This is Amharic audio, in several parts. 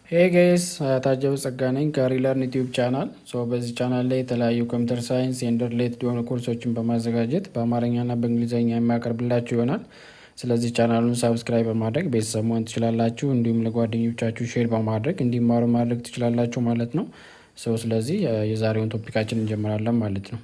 ሄይ ጋይስ ታጀቡ ጸጋ ነኝ ከሪለርን ዩቲዩብ ቻናል። በዚህ ቻናል ላይ የተለያዩ ኮምፒውተር ሳይንስ ኤንድ ሪሌትድ የሆኑ ኮርሶችን በማዘጋጀት በአማርኛና በእንግሊዝኛ የሚያቀርብላችሁ ይሆናል። ስለዚህ ቻናሉን ሳብስክራይብ በማድረግ ቤተሰብ መሆን ትችላላችሁ። እንዲሁም ለጓደኞቻችሁ ሼር በማድረግ እንዲማሩ ማድረግ ትችላላችሁ ማለት ነው። ሰው ስለዚህ የዛሬውን ቶፒካችን እንጀምራለን ማለት ነው።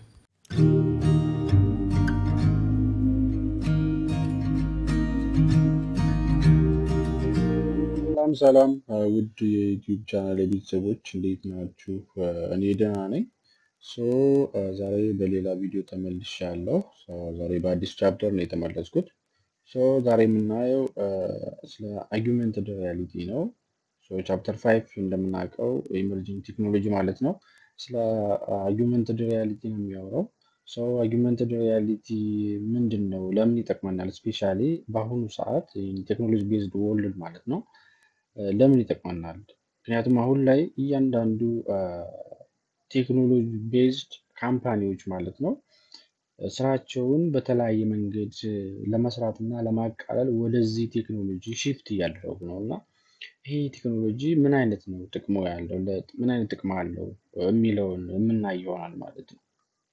ሰላም ሰላም ውድ የዩቲዩብ ቻናል ቤተሰቦች እንዴት ናችሁ? እኔ ደህና ነኝ። ሶ ዛሬ በሌላ ቪዲዮ ተመልሻለሁ። ዛሬ በአዲስ ቻፕተር ነው የተመለስኩት። ሶ ዛሬ የምናየው ስለ አርጊመንትድ ሪያሊቲ ነው። ቻፕተር ፋይቭ እንደምናውቀው ኢመርጂንግ ቴክኖሎጂ ማለት ነው። ስለ አርጊመንትድ ሪያሊቲ ነው የሚያወራው። ሶ አርጊመንትድ ሪያሊቲ ምንድን ነው? ለምን ይጠቅመናል? ስፔሻሊ በአሁኑ ሰዓት ቴክኖሎጂ ቤዝድ ወርልድ ማለት ነው ለምን ይጠቅመናል? ምክንያቱም አሁን ላይ እያንዳንዱ ቴክኖሎጂ ቤዝድ ካምፓኒዎች ማለት ነው ስራቸውን በተለያየ መንገድ ለመስራት እና ለማቃለል ወደዚህ ቴክኖሎጂ ሽፍት እያደረጉ ነው እና ይሄ ቴክኖሎጂ ምን አይነት ነው ጥቅሙ ያለው ምን አይነት ጥቅም አለው የሚለውን የምናይ ይሆናል ማለት ነው።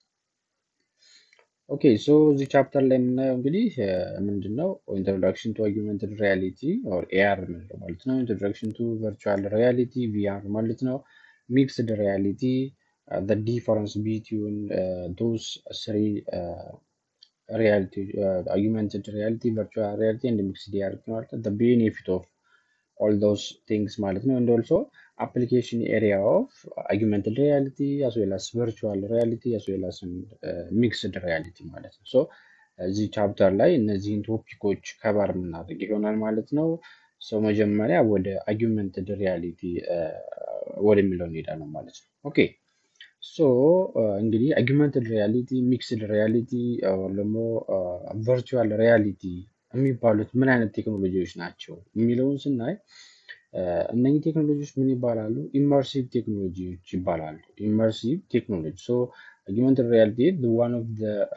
ኦኬ ሶ እዚህ ቻፕተር ላይ የምናየው እንግዲህ ምንድን ነው ኢንትሮዳክሽን ቱ አርጊመንትድ ሪያሊቲ ኦር ኤአር የምንለው ማለት ነው። ኢንትሮዳክሽን ቱ ቨርቹዋል ሪያሊቲ ቪአር ማለት ነው። ሚክስድ ሪያሊቲ the difference between uh, those three uh, reality uh, augmented reality virtual reality and mixed reality ማለት ነው the benefit of all those things ማለት ነው and also application area of augmented reality as well as virtual reality as well as uh, mixed reality ማለት ነው ሶ እዚህ ቻፕተር ላይ እነዚህን ቶፒኮች ከበር የምናደርግ ይሆናል ማለት ነው ሰው መጀመሪያ ወደ አርጊመንትድ ሪያሊቲ ወደሚለው እንሄዳለን ማለት ነው ኦኬ ሶ እንግዲህ አርጊመንትድ ሪያሊቲ ሚክስድ ሪያሊቲ ደግሞ ቨርቹዋል ሪያሊቲ የሚባሉት ምን አይነት ቴክኖሎጂዎች ናቸው የሚለውን ስናይ እነኚህ ቴክኖሎጂዎች ምን ይባላሉ? ኢመርሲቭ ቴክኖሎጂዎች ይባላሉ። ኢመርሲቭ ቴክኖሎጂ ሶ አርጊመንትድ ሪያሊቲ ዋን ኦፍ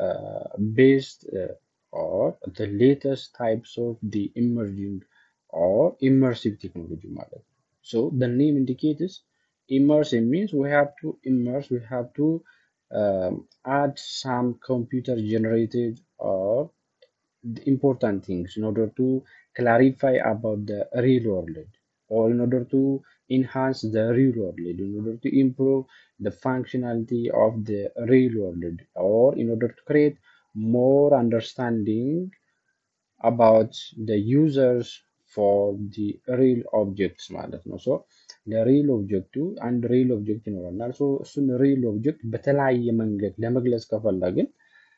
ቤስት ኦር ሌተስት ታይፕስ ኦፍ ኢመርጂንግ ኦር ኢመርሲቭ ቴክኖሎጂ ማለት ነው። ሶ ኔም ኢንዲኬትስ immersive means we have to immerse we have to um, add some computer generated or important things in order to clarify about the real world or in order to enhance the real world in order to improve the functionality of the real world or in order to create more understanding about the users for the real objects ማለት ነው ሶ ለሪል ኦብጀክቱ አንድ ሪል ኦብጀክት ይኖረናል እሱን ሪል ኦብጀክት በተለያየ መንገድ ለመግለጽ ከፈለግን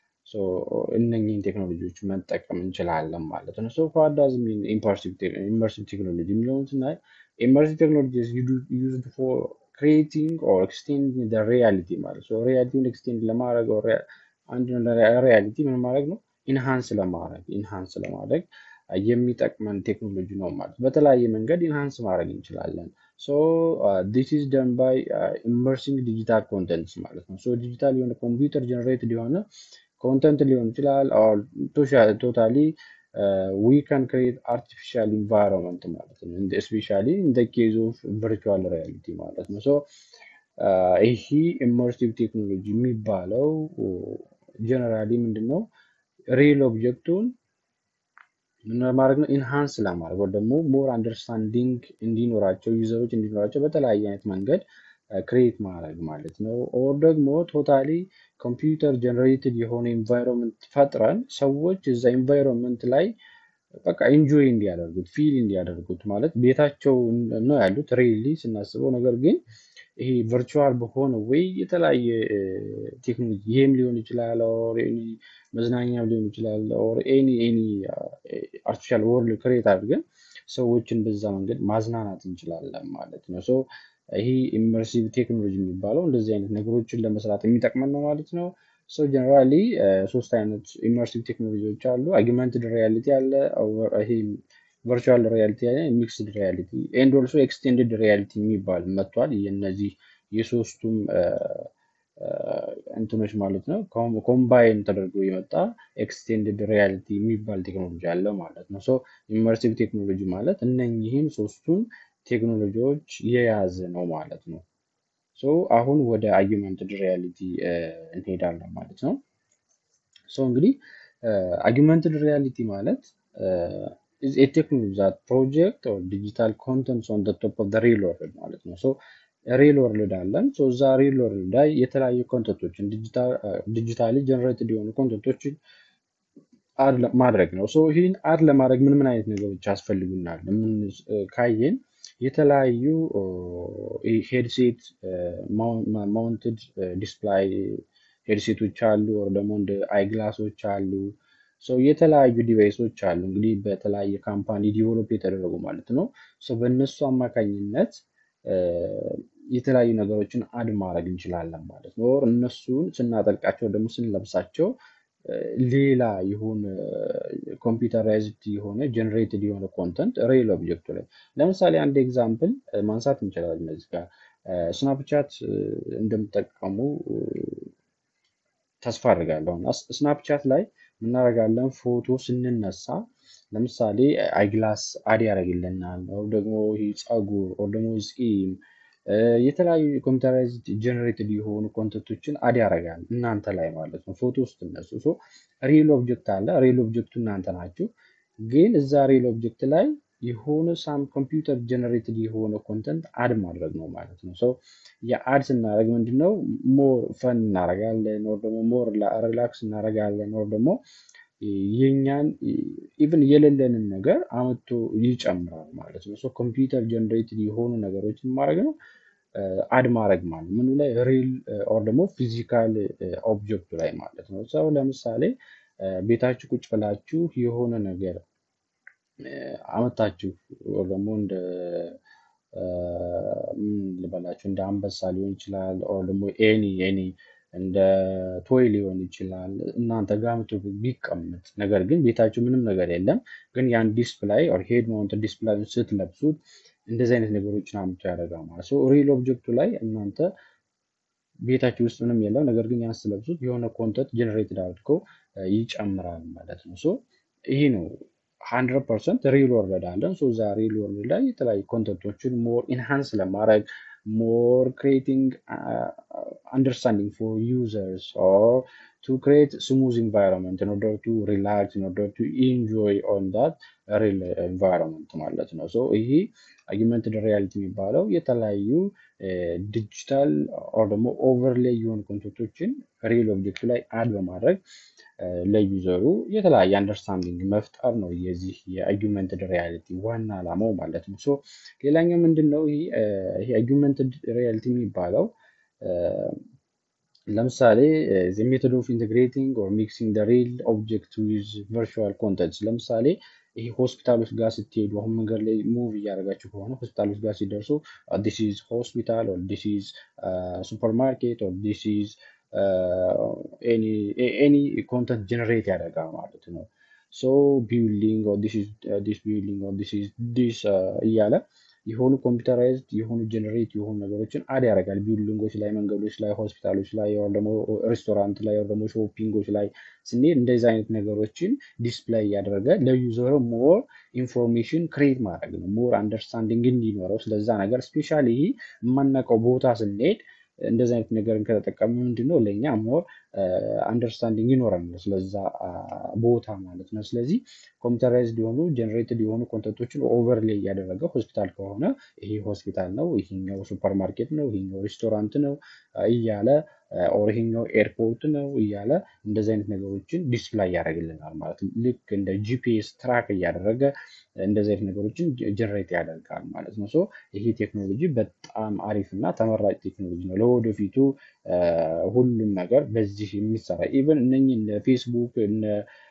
እነኝህን ቴክኖሎጂዎች መጠቀም እንችላለን ማለት ነው ሶ ፋዳዝ ኢመርሲቭ ቴክኖሎጂ የሚለውን ስናይ ኢመርሲቭ ቴክኖሎጂ ዩዝድ ፎር ክሪኤቲንግ ኦር ኤክስቴንዲንግ ሪያሊቲ ማለት ነው ሪያሊቲን ኤክስቴንድ ለማድረግ አንድ ሪያሊቲ ምን ማድረግ ነው ኢንሃንስ ለማድረግ ኢንሃንስ ለማድረግ የሚጠቅመን ቴክኖሎጂ ነው ማለት በተለያየ መንገድ ኢንሃንስ ማድረግ እንችላለን ሶ ዲስ ኢዝ ደን ባይ ኢመርሲንግ ዲጂታል ኮንተንትስ ማለት ነው ሶ ዲጂታል የሆነ ኮምፒውተር ጀነሬትድ የሆነ ኮንተንት ሊሆን ይችላል ቶታሊ ዊ ካን ክሬት አርቲፊሻል ኢንቫይሮንመንት ማለት ነው ስፔሻሊ እንደ ኬዝ ኦፍ ቨርቹዋል ሪያሊቲ ማለት ነው ሶ ይህ ኢመርሲቭ ቴክኖሎጂ የሚባለው ጀነራሊ ምንድን ነው ሪል ኦብጀክቱን ምን ማድረግ ነው ኢንሃንስ ለማድረግ ወይ ደግሞ ሞር አንደርስታንዲንግ እንዲኖራቸው ዩዘሮች እንዲኖራቸው በተለያየ አይነት መንገድ ክሬት ማድረግ ማለት ነው ኦር ደግሞ ቶታሊ ኮምፒውተር ጀነሬትድ የሆነ ኢንቫይሮንመንት ፈጥረን ሰዎች እዛ ኢንቫይሮንመንት ላይ በቃ ኢንጆይ እንዲያደርጉት ፊል እንዲያደርጉት ማለት ቤታቸው ነው ያሉት ሬሊ ስናስበው ነገር ግን ይሄ ቨርቹዋል በሆነ ወይ የተለያየ ቴክኖሎጂ ይሄም ሊሆን ይችላል ኦር መዝናኛም ሊሆን ይችላል ኦር ኤኒ ኤኒ አርቲፊሻል ወርልድ ክሬት አድርገን ሰዎችን በዛ መንገድ ማዝናናት እንችላለን ማለት ነው ሶ ይሄ ኢመርሲቭ ቴክኖሎጂ የሚባለው እንደዚህ አይነት ነገሮችን ለመስራት የሚጠቅመን ነው ማለት ነው ሶ ጀነራሊ ሶስት አይነት ኢመርሲቭ ቴክኖሎጂዎች አሉ አርጊመንትድ ሪያሊቲ አለ ይሄ ቨርቹዋል ሪያሊቲ ሚክስድ ሪያሊቲ ኤንድ ኦልሶ ኤክስቴንድድ ሪያሊቲ የሚባል መጥቷል የነዚህ የሶስቱም እንትኖች ማለት ነው ኮምባይን ተደርጎ የመጣ ኤክስቴንድድ ሪያሊቲ የሚባል ቴክኖሎጂ አለ ማለት ነው ሶ ኢመርሲቭ ቴክኖሎጂ ማለት እነኚህን ሶስቱን ቴክኖሎጂዎች የያዘ ነው ማለት ነው። ሶ አሁን ወደ አጊመንትድ ሪያሊቲ እንሄዳለን ማለት ነው። ሶ እንግዲህ አጊመንትድ ሪያሊቲ ማለት ቴክኖሎጂ ዛት ፕሮጀክት ኦር ዲጂታል ኮንተንትስ ኦን ቶፕ ኦፍ ሪል ወርልድ ማለት ነው። ሶ ሪል ወርልድ አለን። ሶ እዛ ሪል ወርልድ ላይ የተለያዩ ኮንተንቶችን ዲጂታሊ ጀነሬትድ የሆኑ ኮንተንቶችን አድ ማድረግ ነው። ሶ ይህን አድ ለማድረግ ምን ምን አይነት ነገሮች ያስፈልጉናል? ምን ካየን የተለያዩ ሄድሴት ማውንትድ ዲስፕላይ ሄድሴቶች አሉ፣ ወር ደግሞ እንደ አይግላሶች አሉ። ሶ የተለያዩ ዲቫይሶች አሉ እንግዲህ በተለያየ ካምፓኒ ዲቨሎፕ የተደረጉ ማለት ነው። ሶ በእነሱ አማካኝነት የተለያዩ ነገሮችን አድ ማድረግ እንችላለን ማለት ነው። ኦር እነሱን ስናጠልቃቸው ደግሞ ስንለብሳቸው ሌላ የሆነ ኮምፒውተራይዝድ የሆነ ጀነሬትድ የሆነ ኮንተንት ሬል ኦብጀክቱ ላይ ለምሳሌ አንድ ኤግዛምፕል ማንሳት እንችላለን። እዚህ ጋር ስናፕቻት እንደምጠቀሙ ተስፋ አድርጋለሁ እና ስናፕቻት ላይ ምናደርጋለን ፎቶ ስንነሳ ለምሳሌ አይግላስ አድ ያደርግልናል፣ ወር ደግሞ ይህ ፀጉር ወር ደግሞ ፂም የተለያዩ ኮምፒውተራይዝድ ጀነሬትድ የሆኑ ኮንተንቶችን አድ ያደርጋል እናንተ ላይ ማለት ነው። ፎቶ ውስጥ እነሱ ሶ ሪል ኦብጀክት አለ። ሪል ኦብጀክቱ እናንተ ናችሁ። ግን እዛ ሪል ኦብጀክት ላይ የሆነ ሳም ኮምፒውተር ጀነሬትድ የሆነ ኮንተንት አድ ማድረግ ነው ማለት ነው። ሶ የአድ ስናደርግ ምንድነው ሞር ፈን እናደርጋለን፣ ወር ደግሞ ሞር ሪላክስ እናደርጋለን፣ ወር ደግሞ የኛን ኢቭን የሌለንን ነገር አመቶ ይጨምራል ማለት ነው። ሶ ኮምፒውተር ጀነሬትድ የሆኑ ነገሮችን ማድረግ ነው አድ ማድረግ ማለት ምኑ ላይ ሪል ኦር ደግሞ ፊዚካል ኦብጀክቱ ላይ ማለት ነው። ሰው ለምሳሌ ቤታችሁ ቁጭ ብላችሁ የሆነ ነገር አመታችሁ ወር ደግሞ እንደ ምን ልበላችሁ እንደ አንበሳ ሊሆን ይችላል፣ ኦር ደግሞ ኤኒ ኤኒ እንደ ቶይ ሊሆን ይችላል እናንተ ጋር መቶ ቢቀመጥ ነገር ግን ቤታችሁ ምንም ነገር የለም። ግን ያን ዲስፕላይ ኦር ሄድ ማውንት ዲስፕላይ ስትለብሱት እንደዚህ አይነት ነገሮችን አምጥቶ ያደርጋል ማለት ነው። ሪል ኦብጀክቱ ላይ እናንተ ቤታችሁ ውስጥ ምንም የለም፣ ነገር ግን ያን ስትለብሱት የሆነ ኮንተንት ጀነሬትድ አድርገው ይጨምራል ማለት ነው። ሶ ይሄ ነው ሀንድረድ ፐርሰንት ሪል ወርልድ አለን። ሶ እዛ ሪል ወርልድ ላይ የተለያዩ ኮንተንቶችን ሞር ኢንሃንስ ለማድረግ ሞር ክሬቲንግ አንደርስታንዲንግ ፎር ዩዘርስ ኦር ቱ ክሬት ስሙዝ ኢንቫይሮንመንት ኢን ኦርደር ቱ ሪላክስ ኢን ኦርደር ቱ ኢንጆይ ኦን ዳት ሪል ኢንቫይሮንመንት ማለት ነው። ሶ ይሄ አጊመንትድ ሪያሊቲ የሚባለው የተለያዩ ዲጂታል ኦር ደግሞ ኦቨርሌይ የሆኑ ኮንተንቶችን ሪል ኦብጀክቱ ላይ አድ በማድረግ ለዩዘሩ የተለያየ አንደርስታንዲንግ መፍጠር ነው የዚህ የአጊመንትድ ሪያሊቲ ዋና ዓላማው ማለት ነው። ሶ ሌላኛው ምንድን ነው ይሄ አጊመንትድ ሪያሊቲ የሚባለው ለምሳሌ ሜቶድ ኦፍ ኢንቴግሬቲንግ ኦር ሚክሲንግ ሪል ኦብጀክት ዊዝ ቨርቹዋል ኮንተንትስ ለምሳሌ ይሄ ሆስፒታሎች ጋር ስትሄዱ አሁን መንገድ ላይ ሙቭ እያደረጋችሁ ከሆነ ሆስፒታሎች ጋር ሲደርሱ ዲስ ኢዝ ሆስፒታል ኦር ዲስ ኢዝ ሱፐርማርኬት ኦር ዲስ ኢዝ ኤኒ ኮንተንት ጀነሬት ያደርጋል ማለት ነው። ሶ ቢልዲንግ ኦር ዲስ ኢዝ ዲስ ቢልዲንግ ኦር ዲስ ኢዝ ዲስ እያለ የሆኑ ኮምፒውተራይዝድ የሆኑ ጀነሬት የሆኑ ነገሮችን አድ ያደርጋል። ቢልዲንጎች ላይ፣ መንገዶች ላይ፣ ሆስፒታሎች ላይ ወር ደግሞ ሬስቶራንት ላይ ወር ደግሞ ሾፒንጎች ላይ ስንሄድ እንደዚህ አይነት ነገሮችን ዲስፕላይ እያደረገ ለዩዘሩ ሞር ኢንፎርሜሽን ክሬት ማድረግ ነው። ሞር አንደርስታንዲንግ እንዲኖረው ስለዛ ነገር ስፔሻሊ ይሄ የማናውቀው ቦታ ስንሄድ እንደዚህ አይነት ነገርን ከተጠቀሙ ምንድነው ለእኛ ሞር አንደርስታንዲንግ ይኖረናል ስለዛ ቦታ ማለት ነው። ስለዚህ ኮምፒውተራይዝድ የሆኑ ጀነሬትድ የሆኑ ኮንተንቶችን ኦቨርሌይ እያደረገ ሆስፒታል ከሆነ ይሄ ሆስፒታል ነው፣ ይሄኛው ሱፐርማርኬት ነው፣ ይሄኛው ሬስቶራንት ነው እያለ ኦር ይሄኛው ኤርፖርት ነው እያለ እንደዚህ አይነት ነገሮችን ዲስፕላይ ያደርግልናል ማለት ነው። ልክ እንደ ጂፒኤስ ትራክ እያደረገ እንደዚህ አይነት ነገሮችን ጀነሬት ያደርጋል ማለት ነው። ሶ ይሄ ቴክኖሎጂ በጣም አሪፍ እና ተመራጭ ቴክኖሎጂ ነው። ለወደፊቱ ሁሉም ነገር በዚህ የሚሰራ ኢቨን እነኚህ እነ ፌስቡክ እነ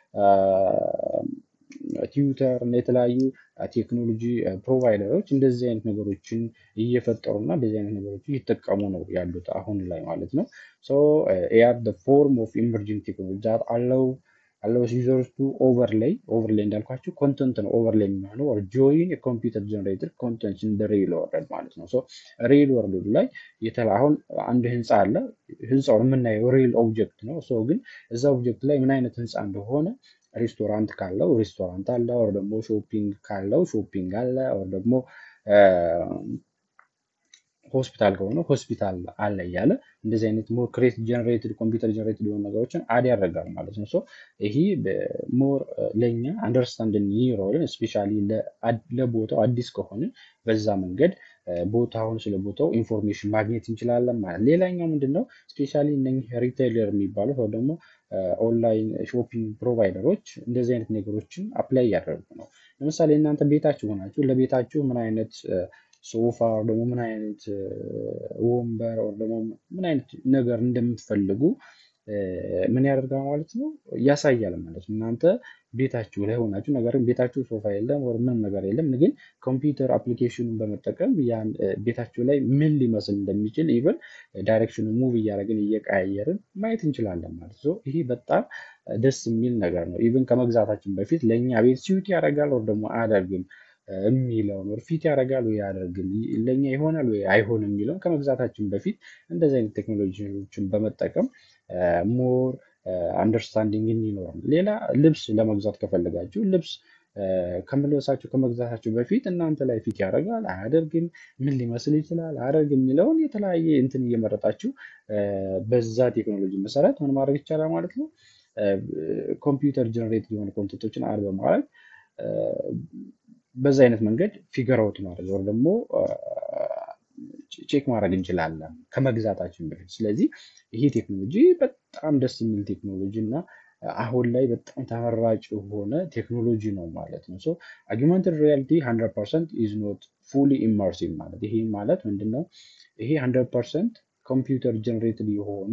ትዊተር እና የተለያዩ ቴክኖሎጂ ፕሮቫይደሮች እንደዚህ አይነት ነገሮችን እየፈጠሩ እና እንደዚህ አይነት ነገሮችን እየተጠቀሙ ነው ያሉት አሁን ላይ ማለት ነው። ሶ ኤአር ፎርም ኦፍ ኢመርጂንግ ቴክኖሎጂ ዛት አለው አለው ዩዘርስ ቱ ኦቨርሌይ ኦቨርሌይ እንዳልኳቸው ኮንተንት ነው ኦቨርሌይ የሚሆነው ኦር ጆይን የኮምፒውተር ጀነሬተር ኮንተንት ኢን ሪል ወርልድ ማለት ነው። ሶ ሪል ወርልድ ላይ የተላ አሁን አንድ ህንፃ አለ። ህንፃውን የምናየው ሪል ኦብጀክት ነው። ሶ ግን እዛ ኦብጀክት ላይ ምን አይነት ህንፃ እንደሆነ ሬስቶራንት ካለው ሬስቶራንት አለ፣ ወር ደግሞ ሾፒንግ ካለው ሾፒንግ አለ፣ ወር ደግሞ ሆስፒታል ከሆነ ሆስፒታል አለ እያለ እንደዚህ አይነት ሞር ክሬት ጀነሬትድ ኮምፒውተር ጀነሬትድ የሆኑ ነገሮችን አድ ያደርጋል ማለት ነው። ሶ ይሄ ሞር ለእኛ አንደርስታንድ እንዲኖረን ስፔሻሊ ለቦታው አዲስ ከሆንን በዛ መንገድ ቦታውን ስለ ቦታው ኢንፎርሜሽን ማግኘት እንችላለን ማለት። ሌላኛው ምንድን ነው ስፔሻሊ እነኚህ ሪቴይለር የሚባሉት ወይ ደግሞ ኦንላይን ሾፒንግ ፕሮቫይደሮች እንደዚህ አይነት ነገሮችን አፕላይ እያደረጉ ነው። ለምሳሌ እናንተ ቤታችሁ ሆናችሁ ለቤታችሁ ምን አይነት ሶፋ ደግሞ ምን አይነት ወንበር ደግሞ ምን አይነት ነገር እንደምትፈልጉ ምን ያደርጋል ማለት ነው ያሳያል ማለት ነው። እናንተ ቤታችሁ ላይ ሆናችሁ ነገር ግን ቤታችሁ ሶፋ የለም ወር ምንም ነገር የለም፣ ግን ኮምፒውተር አፕሊኬሽኑን በመጠቀም ያን ቤታችሁ ላይ ምን ሊመስል እንደሚችል ኢቨን ዳይሬክሽኑ ሙቭ እያደረግን እየቀያየርን ማየት እንችላለን ማለት ነው። ይሄ በጣም ደስ የሚል ነገር ነው። ኢቨን ከመግዛታችን በፊት ለእኛ ቤት ሲዩት ያደርጋል ወር ደግሞ አያደርግም የሚለውን ወር ፊት ያደርጋል ወይ አያደርግም፣ ለእኛ ይሆናል ወይ አይሆንም የሚለውን ከመግዛታችን በፊት እንደዚህ አይነት ቴክኖሎጂዎችን በመጠቀም ሞር አንደርስታንዲንግ እንዲኖር ነው። ሌላ ልብስ ለመግዛት ከፈለጋችሁ ልብስ ከመልበሳችሁ ከመግዛታችሁ በፊት እናንተ ላይ ፊት ያደርጋል አያደርግም፣ ምን ሊመስል ይችላል አያደርግም የሚለውን የተለያየ እንትን እየመረጣችሁ በዛ ቴክኖሎጂ መሰረት ምን ማድረግ ይቻላል ማለት ነው። ኮምፒውተር ጀነሬት የሆኑ ኮንተንቶችን አድ በማድረግ በዛ አይነት መንገድ ፊገር አውት ማድረግ ወር ደግሞ ቼክ ማድረግ እንችላለን ከመግዛታችን በፊት። ስለዚህ ይሄ ቴክኖሎጂ በጣም ደስ የሚል ቴክኖሎጂ እና አሁን ላይ በጣም ተመራጭ የሆነ ቴክኖሎጂ ነው ማለት ነው። ሶ አጊመንትድ ሪያሊቲ 100 ፐርሰንት ኢዝ ኖት ፉሊ ኢመርሲቭ ማለት ይሄ ማለት ምንድን ነው? ይሄ 100 ፐርሰንት ኮምፒውተር ጀነሬትድ የሆነ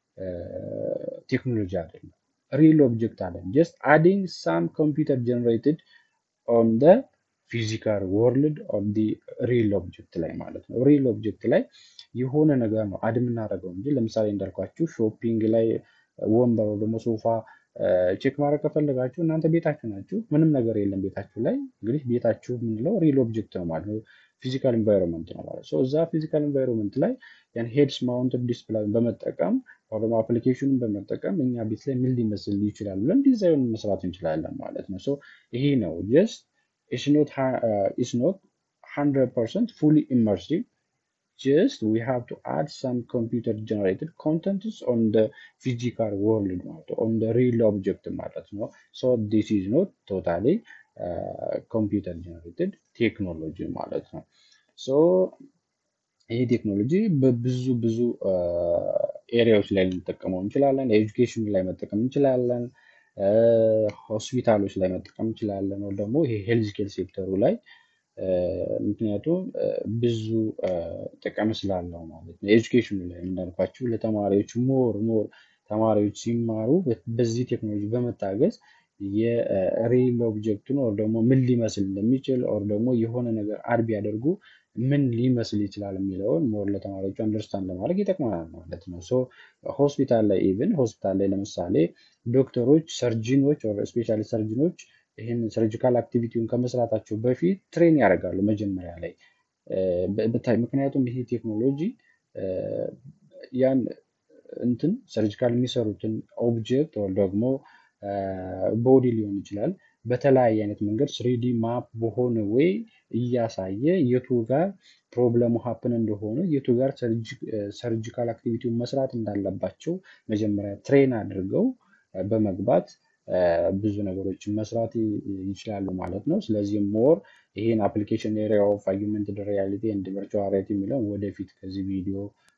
ቴክኖሎጂ አይደለም። ሪል ኦብጀክት አለን ጀስት አዲንግ ሳም ኮምፒውተር ጀነሬትድ ኦን ደ ፊዚካል ወርልድ ኦፍ ዲ ሪል ኦብጀክት ላይ ማለት ነው። ሪል ኦብጀክት ላይ የሆነ ነገር ነው አድ የምናደርገው እንጂ ለምሳሌ እንዳልኳችሁ ሾፒንግ ላይ ወንበር ደግሞ ሶፋ ቼክ ማድረግ ከፈለጋችሁ እናንተ ቤታችሁ ናችሁ፣ ምንም ነገር የለም ቤታችሁ ላይ። እንግዲህ ቤታችሁ የምንለው ሪል ኦብጀክት ነው ማለት ነው፣ ፊዚካል ኢንቫይሮንመንት ነው ማለት ነው። እዛ ፊዚካል ኢንቫይሮንመንት ላይ ያን ሄድስ ማውንትድ ዲስፕላይ በመጠቀም ወይ ደግሞ አፕሊኬሽኑን በመጠቀም እኛ ቤት ላይ ምን ሊመስል ይችላል ብለን ዲዛይን መስራት እንችላለን ማለት ነው። ሶ ይሄ ነው ጀስት it's not uh, it's not 100% fully immersive just we have to add some computer generated contents on the physical world ማለት on the real object ማለት ነው so this is not totally uh, computer generated technology ማለት ነው so ይህ ቴክኖሎጂ በብዙ ብዙ ኤሪያዎች ላይ ልንጠቀመው እንችላለን ኤጁኬሽን ላይ መጠቀም እንችላለን ሆስፒታሎች ላይ መጠቀም እንችላለን ወይ ደግሞ ይሄ ሄልዝ ኬር ሴክተሩ ላይ ምክንያቱም ብዙ ጥቅም ስላለው ማለት ነው። ኤጁኬሽኑ ላይ እንዳልኳችሁ ለተማሪዎች ሞር ሞር ተማሪዎች ሲማሩ በዚህ ቴክኖሎጂ በመታገዝ የሪል ኦብጀክቱን ኦር ደግሞ ምን ሊመስል እንደሚችል ኦር ደግሞ የሆነ ነገር አድ ቢያደርጉ ምን ሊመስል ይችላል የሚለውን ሞር ለተማሪዎቹ አንደርስታንድ ለማድረግ ይጠቅመናል ማለት ነው። ሶ ሆስፒታል ላይ ኢቭን ሆስፒታል ላይ ለምሳሌ ዶክተሮች፣ ሰርጂኖች ስፔሻሊ ሰርጂኖች ይህን ሰርጂካል አክቲቪቲውን ከመስራታቸው በፊት ትሬን ያደርጋሉ መጀመሪያ ላይ ምክንያቱም ይሄ ቴክኖሎጂ ያን እንትን ሰርጂካል የሚሰሩትን ኦብጀክት ወይ ደግሞ ቦዲ ሊሆን ይችላል በተለያየ አይነት መንገድ ስሪዲ ማፕ በሆነ ወይ እያሳየ የቱ ጋር ፕሮብለሙ ሀፕን እንደሆነ የቱ ጋር ሰርጂካል አክቲቪቲውን መስራት እንዳለባቸው መጀመሪያ ትሬን አድርገው በመግባት ብዙ ነገሮችን መስራት ይችላሉ ማለት ነው። ስለዚህ ሞር ይሄን አፕሊኬሽን ኤሪያ ኦፍ አጊመንትድ ሪያሊቲ ኤንድ ቨርቹዋል ሪያሊቲ የሚለው ወደፊት ከዚህ ቪዲዮ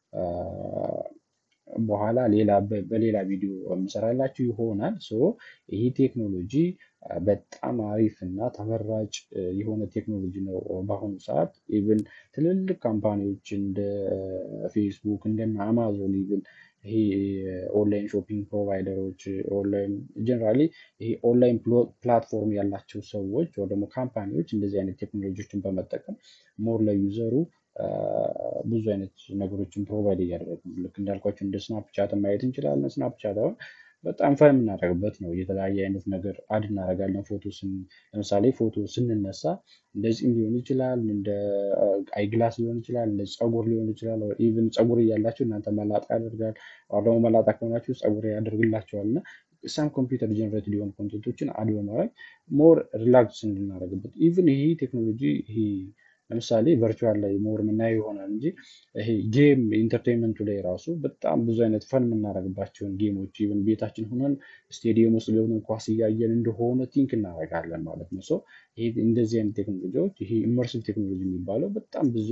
በኋላ ሌላ በሌላ ቪዲዮ የምሰራላችሁ ይሆናል። ሶ ይህ ቴክኖሎጂ በጣም አሪፍ እና ተመራጭ የሆነ ቴክኖሎጂ ነው። በአሁኑ ሰዓት ኢቭን ትልልቅ ካምፓኒዎች እንደ ፌስቡክ እንደነ አማዞን ኢቭን ይሄ ኦንላይን ሾፒንግ ፕሮቫይደሮች ኦንላይን ጀነራሊ ይሄ ኦንላይን ፕላትፎርም ያላቸው ሰዎች ወይ ደግሞ ካምፓኒዎች እንደዚህ አይነት ቴክኖሎጂዎችን በመጠቀም ሞር ለዩዘሩ ብዙ አይነት ነገሮችን ፕሮቫይድ እያደረጉ ልክ እንዳልኳቸው እንደ ስናፕቻት ማየት እንችላለን። ስናፕቻት አሁን በጣም ፈን የምናደርግበት ነው። የተለያየ አይነት ነገር አድ እናደርጋለን። ፎቶ ለምሳሌ ፎቶ ስንነሳ እንደዚህም ሊሆን ይችላል፣ እንደ አይግላስ ሊሆን ይችላል፣ እንደ ፀጉር ሊሆን ይችላል። ኢቭን ፀጉር እያላችሁ እናንተ መላጣ ያደርጋል፣ ወይ ደግሞ መላጣ ከሆናችሁ ፀጉር ያደርግላቸዋል እና ሳም ኮምፒውተር ጀነሬት ሊሆኑ ኮንቴንቶችን አድ በማድረግ ሞር ሪላክስ እንድናደርግበት ኢቭን ይሄ ቴክኖሎጂ ይሄ ለምሳሌ ቨርቹዋል ላይ ሞር የምናየው ይሆናል እንጂ ይሄ ጌም ኢንተርቴንመንቱ ላይ ራሱ በጣም ብዙ አይነት ፈን የምናደርግባቸውን ጌሞች ኢቨን ቤታችን ሆነን ስቴዲየም ውስጥ ገብተን ኳስ እያየን እንደሆነ ቲንክ እናደርጋለን ማለት ነው። ሶ ይሄ እንደዚህ አይነት ቴክኖሎጂዎች ይሄ ኢመርሲቭ ቴክኖሎጂ የሚባለው በጣም ብዙ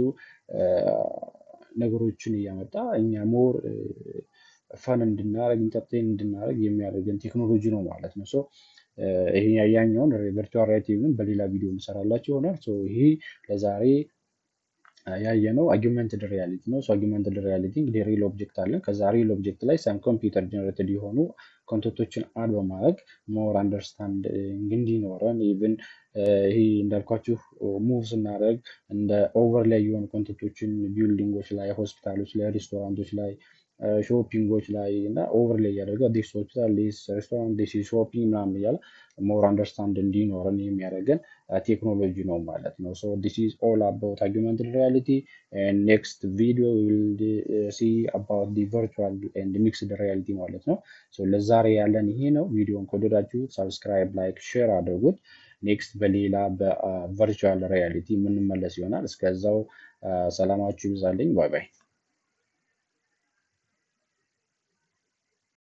ነገሮችን እያመጣ እኛ ሞር ፈን እንድናደርግ ኢንተርቴን እንድናደርግ የሚያደርገን ቴክኖሎጂ ነው ማለት ነው። ሶ ይሄ ያኛውን ቨርቹዋል ሪያሊቲ ግን በሌላ ቪዲዮ እንሰራላችሁ ይሆናል። ሶ ይሄ ለዛሬ ያየነው አጊመንትድ ሪያሊቲ ነው። አጊመንትድ ሪያሊቲ እንግዲህ ሪል ኦብጀክት አለን። ከዛ ሪል ኦብጀክት ላይ ሳም ኮምፒውተር ጀነሬትድ የሆኑ ኮንተንቶችን አድ በማድረግ ሞር አንደርስታንድ እንዲኖረን ኢቭን ይሄ እንዳልኳችሁ ሙቭ ስናደርግ እንደ ኦቨር ላይ የሆኑ ኮንተንቶችን ቢልዲንጎች ላይ፣ ሆስፒታሎች ላይ፣ ሬስቶራንቶች ላይ ሾፒንጎች ላይ እና ኦቨር ላይ እያደረገ ዲስ ሆስፒታል ዲስ ሬስቶራንት ዲስ ሾፒንግ ምናምን እያለ ሞር አንደርስታንድ እንዲኖረን የሚያደርገን ቴክኖሎጂ ነው ማለት ነው። ሶ ዲስ ኢዝ ኦል አባውት አጊመንትድ ሪያሊቲ ኔክስት ቪዲዮ ዊል ሲ አባውት ዲ ቨርቹዋል ኤንድ ሚክስድ ሪያሊቲ ማለት ነው። ሶ ለዛሬ ያለን ይሄ ነው። ቪዲዮን ከወደዳችሁ ሰብስክራይብ፣ ላይክ፣ ሼር አድርጉት። ኔክስት በሌላ በቨርቹዋል ሪያሊቲ የምንመለስ ይሆናል። እስከዛው ሰላማችሁ ይብዛልኝ። ባይ ባይ።